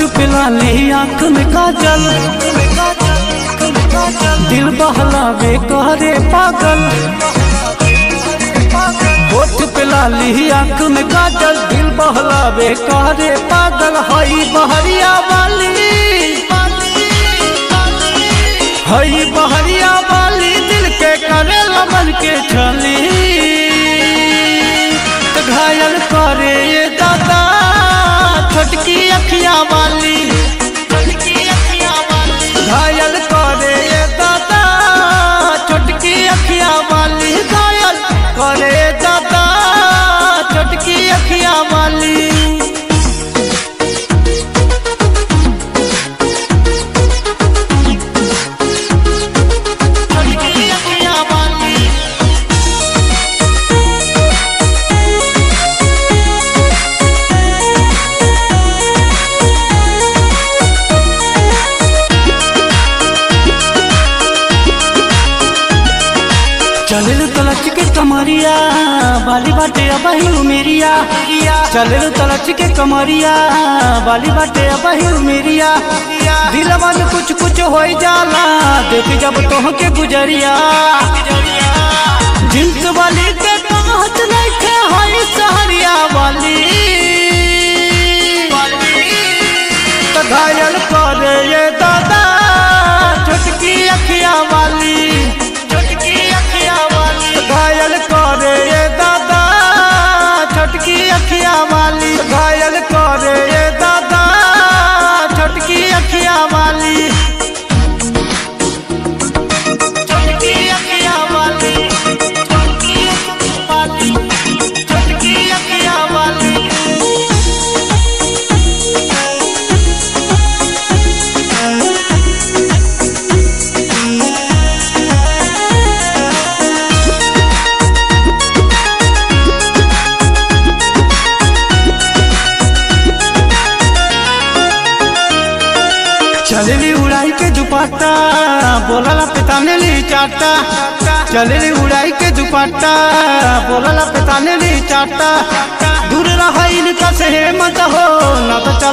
पिला ली आंख में काजल दिल बहलावे कहरे पागल होठ पिला ली आंख में काजल दिल बहलावे कहरे पागल हई बहरिया वाली हई बहरिया वाली दिल के करे लमन के छली त घायल करे ये दादा छोटकी अखिया वाली घायल करे ये दादा छोटकी अखिया वाली घायल करे दादा छोटकी अखिया वाली छोटकी अखिया वाली चलल तलच के कमरिया बाली बाटे अबही मेरिया चलल तलच के कमरिया बाली बाटे अबही मेरिया दिलवा में कुछ कुछ हो जाला देख जब तोह के गुजरिया जिंस वाली के कहत नहीं थे हई सहरिया वाली तो घायल करे ये दादा छोटकी अखिया वाली छोटकी अखिया वाली घायल करे ये दादा छोटकी अखिया वाली घायल करे ये दादा छोटकी अखिया वाली छोटकी अखिया वाली छोटकी अखिया वाली छोटकी अखिया वाली चलली उड़ाई के दुपट्टा बोलला पिताने ली चाटा चलली उड़ाई के दुपट्टा बोलला पिताने ली चाटा दूर रहा इनका से मत हो ना तो